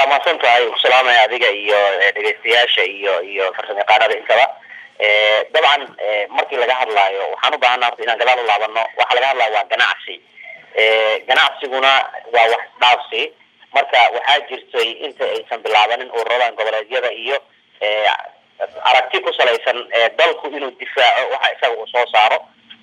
waa mahadsan tahay usalaamaya adiga iyo dhegeystayaasha iyo iyo farsamayaqaanada intaba dabcan markii laga hadlaayo waxaan u baahana horta inaan gadaal u laabano waxa laga hadlaya waa ganacsi ganacsiguna waa wax dhaafsi marka waxaa jirtay inta aysan bilaabanin ururadan goboleedyada iyo aragti ku salaysan dalku inuu difaaco waxa isaga uu soo saaro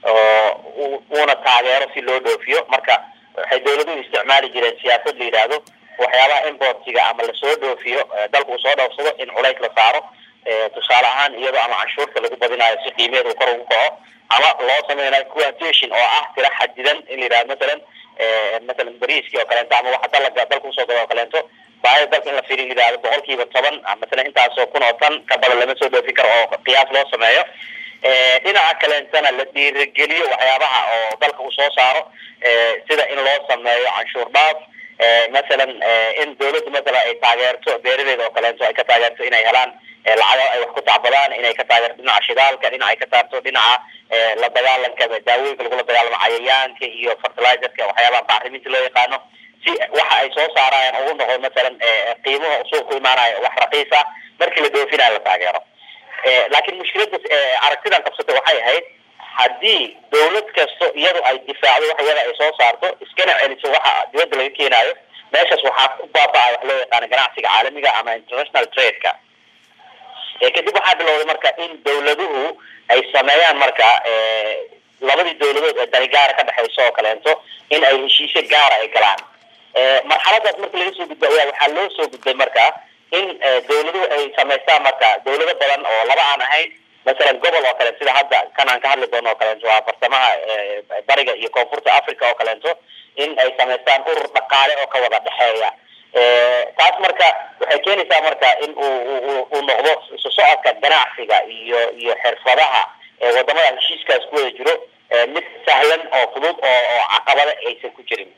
oo uuna taageero si loo dhoofiyo marka waxay dawladuhu isticmaali jireen siyaasad la yidhaahdo waxyaabaha importiga ama lasoo dhoofiyo dalku uu soo dhoofsado in culays la saaro tusaale ahaan iyadoo ama canshuurta lagu badinayo si qiimeed uu kor ugu kaco ama loo sameynayo quantation oo ah tira xadidan in la yidhahdo masalan masalan bariiskii oo kaleento ama waxa dalaga dalka usoo gado oo kaleento baahida dalka in la fiiri yidhahdo boqol kiiba toban masalan intaasoo kun oo tan ka badan lama soo dhoofi karo oo qiyaas loo sameeyo dhinaca kaleentana la dhiirigeliyo waxyaabaha oo dalka uu soo saaro sida in loo sameeyo canshuur dhaaf masalan in dawladdu masalan ay taageerto beeradeeda oo kaleento ay ka taageerto inay helaan lacago ay wax ku tacbadaan inay ka taageerto dhinaca shidaalka dhinaca ay ka taarto dhinaca la dagaalanka daawooyinka lagula dagaalamo cayayaanka iyo fertilizerka waxyaabaha bacriminta loo yaqaano si waxa ay soo saarayaan ugu noqdo masalan qiimaha suuq ku imaanayo wax raqiis ah markii la dhoofinayo la taageero laakiin mushkilada aragtidan qabsatay waxay ahayd haddii dawlad kasto iyadu ay difaacdo wax iyada ay soo saarto iskana celiso waxa dibadda laga keenayo meeshaas waxaa ku baaba-a wax loo yaqaano ganacsiga caalamiga ama international trade-ka kadib waxaa bilowday marka in dawladuhu ay sameeyaan marka labadii dawladood ee dani gaara ka dhexeyso oo kaleento in ay heshiisyo gaara ay galaan marxaladaas marka laga soo gudbay ayaa waxaa loo soo gudbay marka in dawladuhu ay samaystaan marka dawlado badan oo laba aan ahayn masalan gobol oo kale sida hadda kan aan ka hadli doono oo kaleento waa farsamaha bariga iyo koonfurta africa oo kaleento in ay samaystaan urur dhaqaale oo ka wada dhexeeya taas marka waxay keenaysaa marka in uu uu noqdo isu socodka ganacsiga iyo iyo xirfadaha wadamada heshiiskaas ku wada jiro mid sahlan oo fudud oo oo caqabada aysan ku jirin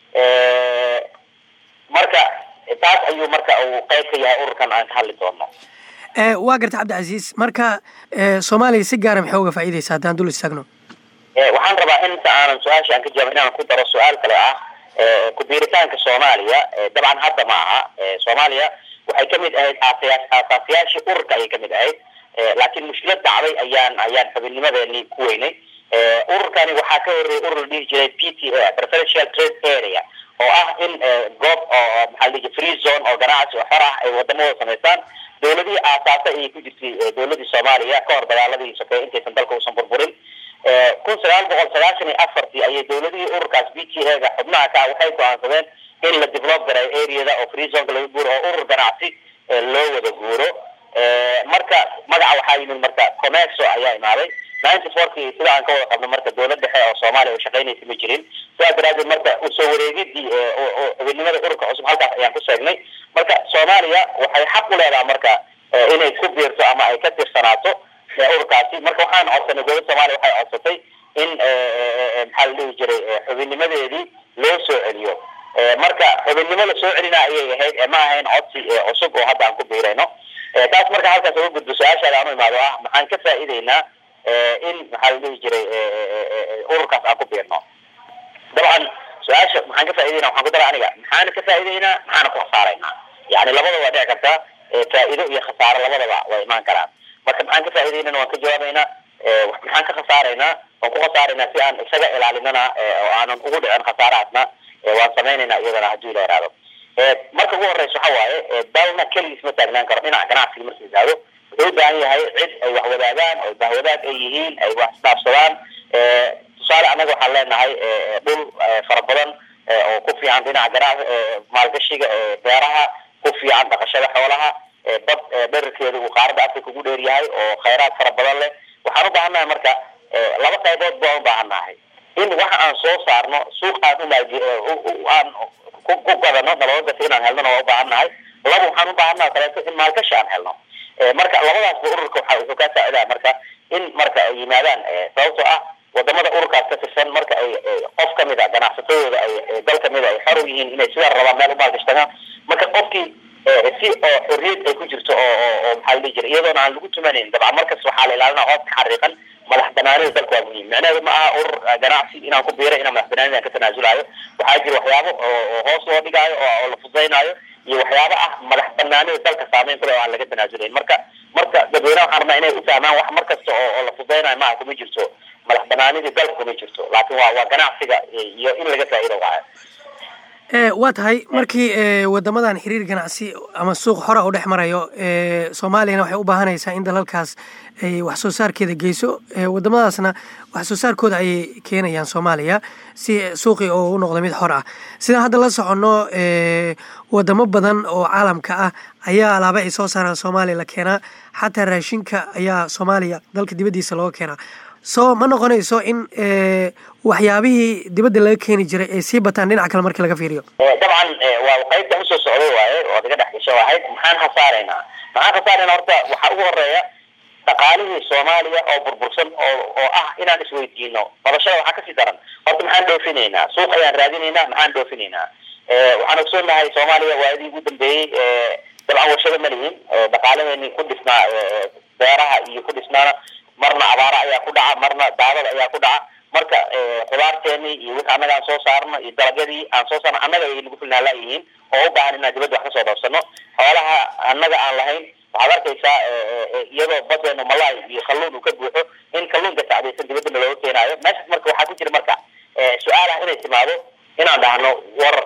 marka taas ayuu marka uu qayb ka yahay ururkan aan ka hadli doono waa garta cabdicasiis marka soomaaliya si gaara maxay uga faa'iidaysa haddaan dul istaagno waxaan rabaa inta aanan su-aasha aan ka jawaab inaan ku daro su-aal kale ah ku-biiritaanka soomaaliya dabcan hadda ma aha soomaaliya waxay kamid ahayd aasaasiyaashii ururka ayay kamid ahayd laakiin mushkilad dhacday ayaan ayaan xubinnimadeeni ku weynay ururkani waxaa ka horreeyay urur la dhihi jiray p t a preferential trade area oo ah in goob oo maxaa la dhihi free zone oo ganacsi oo xor ah ay wadamada samaystaan dawladihii aasaasay ayay ku jirtay dawladii soomaaliya ka hor dagaaladii sokeeye intaysan dalka uusan burburin kun sagaal boqol sagaashan iyo afartii ayay dawladihii ururkaas b t a ga xubnaha ka waxay go-aansadeen in la develop garayo areada oo free zonka laga guuro oo urur ganacsi loo wada guuro marka magaca waxaa yimid marka comexo ayaa imaaday ninety fourkii sida aan ka wada qabno marka dawlad dhexe oo soomaaliya oo shaqaynaysa ma jirin sidaas daraadeed marka usoo wareegidii xubinimada ururka cusub halkaas ayaan ku sheegnay marka soomaaliya waxay xaq u leedaha marka inay ku biirto ama ay ka tirsanaato ururkaasi marka waxaan codsanay dowladda soomaaliya waxay codsatay in maxaa la dhihi jiray xubinnimadeedii loo soo celiyo marka xubinnimo la soo celina ayay ahayd ma ahayn codsi cusub oo hadda aan ku biirayno taas marka halkaas uga gudbo su-aashaada aan u imaado ah maxaan ka faa'iideynaa in maxaa la dhihi jiray ururkaas aan ku biirno dabcan su-aasha maxaan ka faa'ideynaa waxaan ku dara aniga maxaana ka faa'ideynaa maxaana ku khasaaraynaa yani labada waa dhici kartaa faa'iido iyo khasaaro labadaba waa imaan karaan marka maxaan ka faa'ideynana waan ka jawaabaynaa maxaan ka khasaaraynaa waan ku khasaaraynaa si aan isaga ilaalinana oo aanan ugu dhicin khasaarahaasna waan samaynaynaa iyadana hadduu ila iraado marka ugu horeysa waxa waaye dalna keligiis ma taagnaan karo dhinaca ganacsiga marka yidhaahdo wuxuu u baahan yahay cid ay wax wadaagaan oo bahwadaag ay yihiin ay wax isdhaafsadaan tusaale annaga waxaan leenahay dhul fara badan oo ku fiican dhinaca ganac maalgashiga beeraha ku fiican dhaqashada xoolaha bad dherarkeeda uu qaaradda africa ugu dheer yahay oo khayraad fara badan leh waxaan u baahannahay marka laba qaybood baan u baahannahay in waxa aan soo saarno suuq aan umaag aan ku gadano nabadagasi inaan helnona waa u baahannahay laba waxaan u baahannaha kaleeto in maalgashi aan helno marka labadaasba ururka waxa wuxuu kaa saacidaa marka in marka ay yimaadaan sababtoo ah wadamada ururkaas ka tirsan marka ay qof kamid a ganacsatadooda ay dal kamid a ay xor u yihiin inay sidaa rabaan meel umaalgashtagaan marka qofkii si oo xorriyad ay ku jirto oo oo maxaa la dhihi jiray iyadoona aan lagu tumanayn dabcan markas waxaa la ilaalina hoos ka xariiqan madax banaanida dalka waa muhiim macnaheedu ma aha urur ganacsi inaan ku biiray inaan madax banaanida ka tanaasulayo waxaa jira waxyaabo oo hoos loo dhigaayo oo la fududaynaayo iyo waxyaaba ah madax banaanida dalka saameyn kule oo aan laga tanaasulayn marka marka dadweynaha waxaan rabnaa inay u fahmaan wax mar kasta oo oo la fudeynayo maaha kuma jirto madax banaanidii dalka kuma jirto laakiin waa waa ganacsiga iyo in laga faa'iido waayo waa tahay markii wadamadan xiriir ganacsi ama suuq xora u dhex marayo soomaaliyana waxay u baahanaysaa in dalalkaas ay wax soo saarkeeda geyso wadamadaasna wax soo saarkooda ayay keenayaan soomaaliya si suuqii oo u noqdo mid xor ah sidaan hadda la soconno wadamo badan oo caalamka ah ayaa alaaba ay soo saaraan soomaaliya la keenaa xataa raashinka ayaa soomaaliya dalka dibaddiisa looga keenaa so ma noqonayso in waxyaabihii dibadda laga keeni jiray ay sii bataan dhinaca kale markii laga fiiriyo dabcan waa qaybta usoo socday waaye oo laga dhex gasho ahayd maxaan khasaaraynaa maxaan khasaaraynaa horta waxaa ugu horeeya dhaqaalihii soomaaliya oo burbursan oo oo ah inaan isweydiino noloshada waxaa kasii daran horta maxaan dhoofinaynaa suuq ayaan raadinaynaa maxaan dhoofinaynaa waxaan ogsoonahay soomaaliya waadii ugu dambeeyey dabcan warshado ma lihin dhaqaalaheeni ku dhisnaa beeraha iyo ku dhisnaana marna abaara ayaa ku dhaca marna daadada ayaa ku dhaca marka khudaarteeni iyo wixii annaga aan soo saarno iyo dalagyadii aan soo saarno annaga ay nagu filnaala yihiin oo u baahan inaan dibadda wax kasoo dhoofsano xoolaha annaga aan lahayn waxaad arkaysaa iyadoo badeenu malaay iyo kalluun uu ka buuxo in kalluunka sacdaysan dibaddana looga keenaayo meeshaas marka waxaa ku jira marka su-aal ah inay timaado inaan dhahno war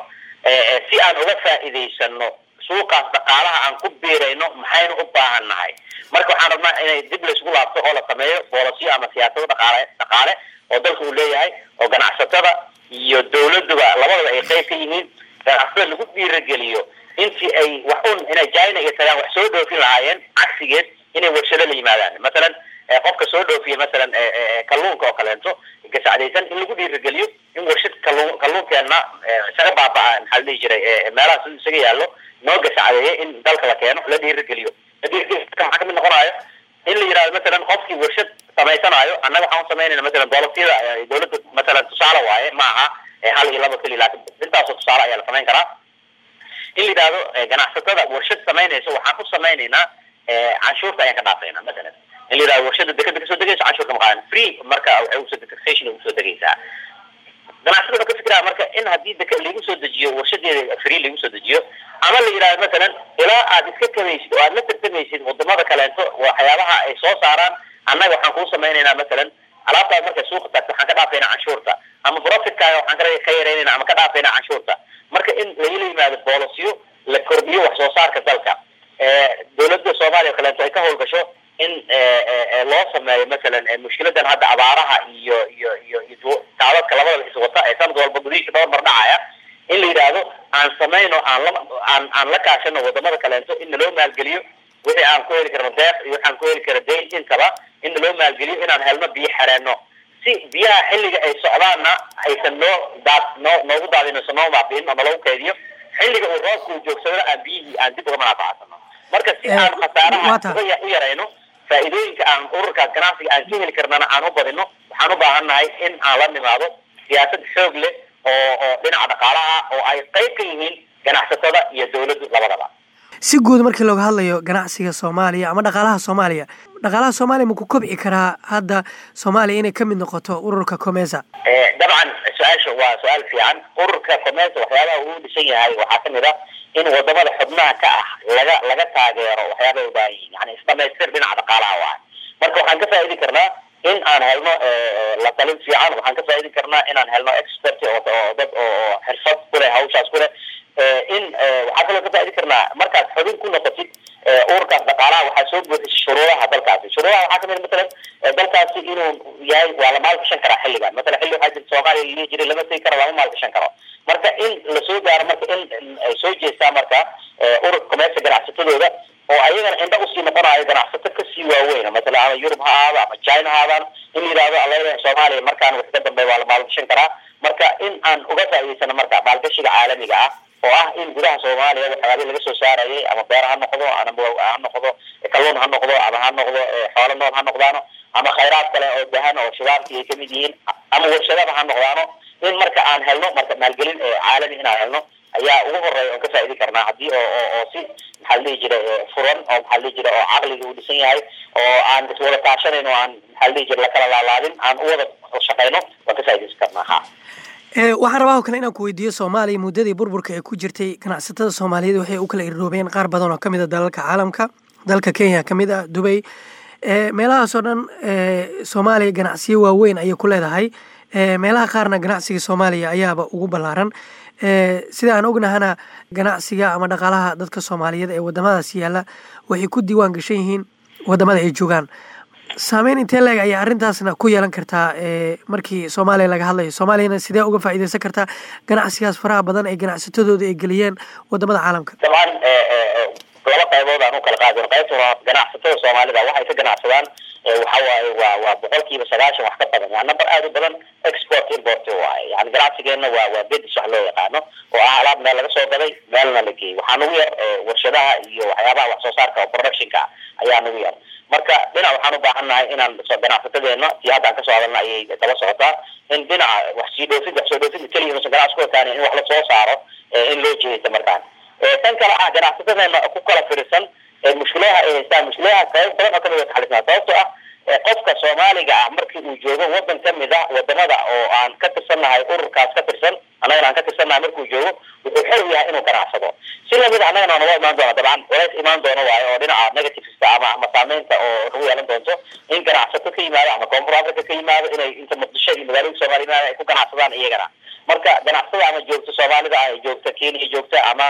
si aan uga faa'iidaysano suuqaas dhaqaalaha aan ku biirayno maxaynu u baahan nahay marka waxaan rabnaa inay dib laysgu laabto oo la sameeyo boolasiyo ama siyaasado dhaqaale dhaqaale oo dalka uu leeyahay oo ganacsatada iyo dawladuba labadaba ay qayb ka yihiin ganacsatada lagu dhiirageliyo intii ay wax un inay china iyo tagaan wax soo dhoofin lahaayeen cagsigeed inay warshado la yimaadaan masalan qofka soo dhoofiya masalan kalluunka oo kaleento gasacdaysan in lagu dhiirageliyo in warshad kalluun kalluunkeena isaga baaba-a maxaa la dhihi jiray meelaha si isaga yaallo noo gasacdeeya in dalka la keeno la dhiirageliyo la dhiirageliyo maxaa kamid noqonayo in la yidhahdo masalan qofkii warshad samaysanaayo annaga waxaan samaynayna masalan doolasiyada dawladda masalan tusaale waaye ma aha hal iyo laba keliya laakin intaasoo tusaale ayaa la samayn karaa in la yidhahdo ganacsatada warshad samaynaysa waxaan ku samaynaynaa canshuurta ayaan ka dhaafayna masalan in la yidhahdo warshada dekada kasoo degaysa canshuurka maqaadan free marka waxay usoo taxation usoo degaysaa ganacsada wuxuu ka fikiraa marka in haddii deka lagu soo dejiyo warshadeeda free lagu soo dejiyo ama la yidhahdo masalan ilaa aad iska kamaysid oo aad la tartamaysid wadamada kaleento waxyaabaha ay soo saaraan annaga waxaan kuu samaynaynaa masalan alaabtaas markay suuqa taagto waxaan ka dhaafaynaa canshuurta ama profitkaaga waxaan ka yaraynayna ama ka dhaafaynaa canshuurta marka in lagala yimaado boolosiyo la kordhiyo wax soo saarka dalka dawladda soomaaliya o kaleeto ay ka howlgasho in loo sameeyo masalan mushkiladan hadda abaaraha iyo iyo iyo iyo taadadka labadaba iswata ee sanad walba gudihiisa dhowr mar dhacaya in la yidhaahdo aan samayno aan la aan aan la kaashano wadamada kaleento in naloo maalgeliyo wixii aan ku heli karno deeq iyo waxaan ku heli kara dayn intaba in naloo maalgeliyo inaan helno biyo xereenno si biyaha xilliga ay socdaanna aysan noo daad noo noogu daadinayso noo maabiin ama lagu kaydiyo xilliga uu roobka uu joogsadana aan biyihii aan dib uga manaafacadsano marka si aan khasaaraha u yarayno faa'iidooyinka aan ururkaas ganacsiga aan ka heli karnana aan u badino waxaan u baahan nahay in aan la nimaado siyaasad xoog leh oo oo dhinaca dhaqaalaha oo ay qayb ka yihiin ganacsatada iyo dawladdu labadaba si guud markii looga hadlayo ganacsiga soomaaliya ama dhaqaalaha soomaaliya dhaqaalaha soomaaliya ma ku kobci karaa hadda soomaaliya inay kamid noqoto ururka comesa dabcan su-aasha waa su-aal fiican ururka comesa waxyaabaha uu dhisan yahay waxaa kamid ah in wadamada xubnaha ka ah laga laga taageero waxyaabay u baahan yihin yani isdhamaystir dhinaca dhaqaalaha waay marka waxaan ka faa'idi karnaa in aan helno la talin fiican waxaan ka faa'idi karnaa inaan helno expert oo dad oo xirfad kuleh hawshaas kuleh in waxaa kaloo ka faa'idi karnaa markaad xubin ku noqotid ururkaas dhaqaalaha waxaa soo buuxisay shuruudaha dalkaasi shuruudaha waxaa kamid masalan dalkaasi inuu yahay waa la maalgashan karaa xilligan masalan xilli waxaa jirta soomaaliya lalihi jiray lama tegi karo lama maalgashan karo marka in lasoo gaaro marka in ay soo jeestaa marka ururka commersa ganacsatadooda oo ayagana indha usii noqonayo ganacsato kasii waaweyn masalan ama yurub ha ahaado ama china ha aadaan in la yidhahdo alaleeyahay soomaaliya markaan wax ka dambeey waa la maalgashan karaa marka in aan uga faa'idaysano marka maalgashiga caalamiga ah oo ah in gudaha soomaaliya waxyaabihii laga soo saarayay ama beer ha noqdo ama ha noqdo kalluun ha noqdo ama ha noqdo xoolo nool ha noqdaano ama khayraad kale oo dahan oo shidaalkii ay kamid yihiin ama warshadaba ha noqdaano in marka aan helno marka maalgelin caalami inaan helno ayaa ugu horeeya oon ka faa'idi karnaa haddii oo oo oo si maxaa la dhihi jira furan oo maxaa la dhihi jira oo caqliga uu dhisan yahay oo aan iswada kaashanayn oo aan maxaa la dhihi jira lakala laalaadin aan u wada shaqayno waan ka faa'idaysan karnaa ha waxaan rabaa oo kale inaan ku weydiiyo soomaaliya muddadii burburka ee ku jirtay ganacsatada soomaaliyeed waxay u kala iroobeen qaar badan oo ka mid a dalalka caalamka dalka kenya ka mid ah dubay meelahaasoo dhan soomaaliya ganacsiyo waaweyn ayay ku leedahay meelaha qaarna ganacsiga soomaaliya ayaaba ugu ballaaran sida aan ognahana ganacsiga ama dhaqaalaha dadka soomaaliyeed ee wadamadaas yaalla waxay ku diiwaan gashan yihiin wadamada ay joogaan saameyn intee leeg ayaa arrintaasna ku yeelan kartaa markii soomaaliya laga hadlayo soomaaliyana sidee uga faa'iideysan kartaa ganacsigaas faraha badan ee ganacsatadooda ay geliyeen wadamada caalamka dabcan laba qaybood aan u kala qaadin qaybta hore ganacsatada soomaalida waxay ka ganacsadaan waxa waaye waa waa boqolkiiba sagaashan wax ka badan waa number aada u badan export import waaye yani ganacsigeenna waa waa bedis wax loo yaqaano oo ah alaab meel laga soo gaday meelna la geeyey waxaa nagu yar warshadaha iyo waxyaabaha wax soo saarka oo productionka ayaa nagu yar marka dhinac waxaan u baahannahay inaan ganacsatadeena tii haddaan kasoo hadalna ayay daba socotaa in dhinaca wax sii dhoofid wax soo dhoofid keliya mase ganacsi ku ekaani in wax la soo saaro in loo jeedaysa markaan tan kale ah ganacsatadeena ku kala firisan mushkilaha ay haystaan mushkilaha qayb badan oo kamid a taxalisnaa sababtoo ah qofka soomaaliga ah markii uu joogo wadan kamid ah wadamada oo aan ka tirsannahay ururkaas ka tirsan annagana aan ka tirsannahay markuu joogo wuxuu xor yahay inuu ganacsado si lamid annagana naga imaan doona dabcan walays imaan doono waayo oo dhinaca negativesta ama ama saameynta oo nagu yeelan doonto in ganacsato ka yimaado ama koonfur africa ka yimaado inay inta muqdisho iyo magaalooyinka soomaliya ay ku ganacsadaan iyagana marka ganacsatada ama joogta soomaalida ah joogta kenya joogta ama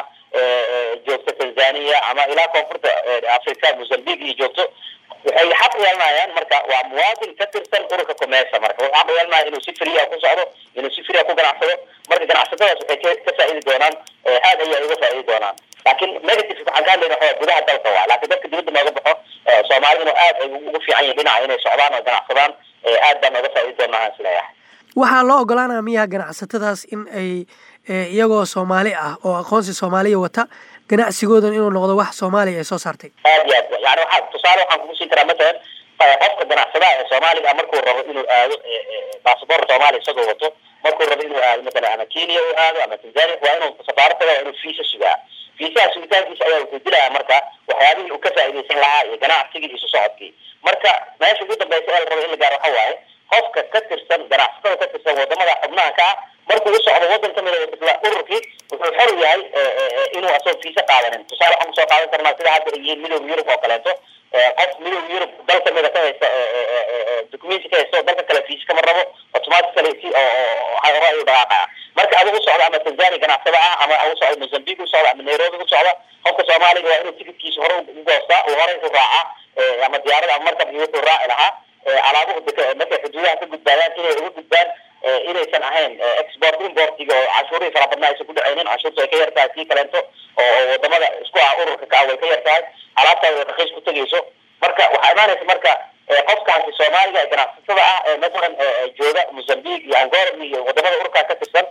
joogta tanzania ama ilaa koonfurta africa mozambique iyo joogto waxay xaq yeelanayaan marka waa muwaadin ka tirsan ururka commersa marka wuxuu xaq yeelanaya inuu si fria ku socdo inuu si fria ku ganacsado marka ganacsatadaas waxay ka faa'iidi doonaan aad ayay uga faa'iidi doonaan laakiin negative waxaan ka hadlayna waxa gudaha dalka waa laakiin dadka dibadda nooga baxo soomaaliduna aad ay ugu fiican yihin dhinaca inay socdaan oo ganacsadaan aad baan nooga faa'iidi doonaa aan isleeyahay waxaa loo ogolaanaya miyaa ganacsatadaas in ay iyagoo soomaali ah oo aqoonsi soomaaliya wata ganacsigoodan inuu noqdo wax soomaaliya ay soo saartay aad iyo aad yani waxa tusaale waxaan kugu siin karaa matalan qofka ganacsadaha ee soomaaliga ah markuu rabo inuu aado basaboor soomaaliya isagoo wato markuu rabo inuu aado matalan ama kenya uu aado ama tanzania waa inuu safaarada waa inuu fiisa sugaa fiisaha sugitaankiisa ayaa wuxuu dilaya marka waxyaabihii uu ka faa'iidaysan lahaa iyo ganacsigii iyo sosocodkii marka meesha ugu dambeysa ee la rabo in la gaaro waxa waaye qofka ka tirsan ganacsatada ka tirsan wadamada xubnaha ka ah markuu u socdo wadan kamid a isla ururkii wuxuu xor yahay inuu asagoo fiisa qaadanin tusaale waxaan kusoo qaadan karnaa sida hadda ay yihiin midooda yurub oo kaleeto qof midooda yurub dal kamida ka haysta documenti ka haysta oo dalka kale fiisa kama rabo automatically si oo hore ayuu dhaqaaqaya marka adigu u socda ama tanzania ganacsada ah ama u socda mozambique u socda ama nairobi u socda qofka soomaaliga waa inuu tikitkiisa hore u goostaa uu hore u raacaa ama diyaarada ama markab iyo wuxuu raaci lahaa alaabuhu markay xuduudaha ka gudbaayaan inay uga gudbaan inaysan ahayn export importiga oo cashuurihii fara badnaa aysan ku dhacaynin cashuurta ay ka yar tahay sii kaleento oo wadamada isku ah ururka ka ah way ka yar tahay alaabtaada way raqiis ku tegayso marka waxaa imaanaysa marka qofkaasi soomaaliga ee ganacsatada ah ee masalan jooga mozambique iyo angola iyo wadamada ururkaa ka tirsan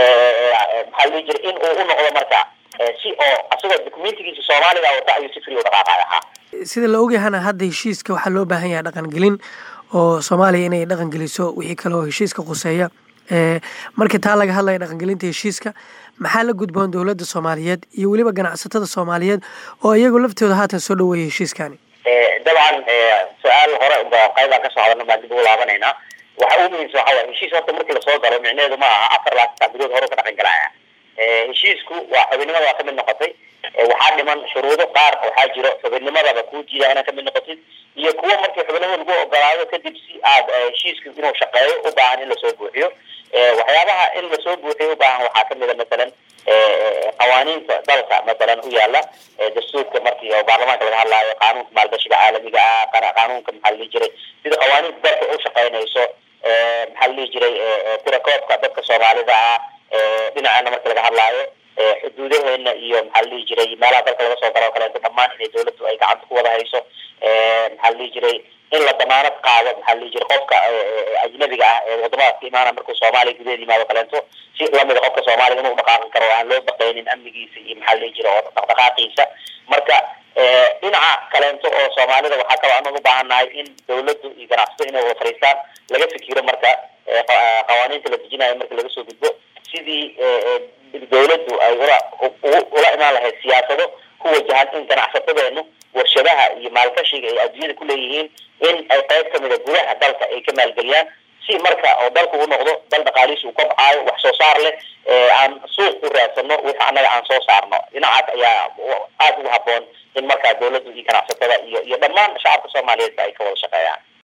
maxaa la dhihi jiray in uu u noqdo marka si oo asagoo documentigiisa soomaaliga wata ayuu si free u dhaqaaqaya ha sida la ogyahana hadda heshiiska waxaa loo baahan yahay dhaqangelin oo soomaaliya inay dhaqan geliso wixii kale oo heshiiska khuseeya markii taa laga hadlaya dhaqangelinta heshiiska maxaa la gudboon dowladda soomaaliyeed iyo weliba ganacsatada soomaaliyeed oo iyagu laftooda haatan soo dhaweeyay heshiiskani dabcan su-aal hore qaybaan kasoo hadalna baan dib ugu laabanaynaa waxa ugu muhiimsan waxa waye heshiis horta markii lasoo galo micneheedu ma aha afar laatan saabidood hore ka dhaqan galaya heshiisku waa xubinimada waa kamid noqotay waxaa dhiman shuruudo qaar waxaa jiro xubinnimadaba kuu diida inaad kamid noqotid iyo kuwa markii xubinimada lagu ogolaado kadib si aad heshiiska inuu shaqeeyo u baahan in lasoo buuxiyo waxyaabaha in lasoo buuxiyo u baahan waxaa kamid a masalan qawaaniinta dalka masalan u yaala dastuurka markii oo baarlamaanka laga hadlaayo qaanuunka maalgashiga caalamiga ah qaanuunka maxaa la dhihi jiray sida qawaaniinta dalka u shaqeynayso maxaa la dhihi jiray tirakoobka dadka soomaalida ah dhinaceena marka laga hadlaayo xuduudaheena iyo maxaa la dhihi jiray meelaha dalka laga soo galo o kaleeto dhammaan inay dawladdu ay gacanta ku wada hayso maxaa la dhihi jiray in la damaanad qaado maxaa la dhihi jiray qofka ajnabiga ah ee wadamadaas ka imaana markuu soomaaliya gudaheeda yimaado kaleeto si lamida qofka soomaaliga inuu dhaqaaqi karo oo aan loo baqaynin amnigiisa iyo maxaa la dhihi jiray oo dhaqdhaqaaqiisa marka dhinaca kaleento oo soomaalida waxaa kaloo anaga u baahannahay in dawladdu iyo ganacsato inay wada fariistaan laga fikiro marka qawaaniinta la dejinayo marka laga soo gudbo sidii dawladdu ay ula ula imaan lahayd siyaasado ku wajahan in ganacsatadeenu warshadaha iyo maalgashiga ay adduunyada ku leeyihiin in ay qayb kamida gudaha dalka ay ka maalgeliyaan si marka oo dalku u noqdo dal dhaqaalihiisa uu kobcaayo wax soo saar leh aan suuq u raadsano wixii annaga aan soo saarno dhinacaas ayaa aada ugu haboon in markaa dawladdu iyo ganacsatada iyo iyo dhammaan shacabka soomaaliyeedba ay ka wada shaqeeyaan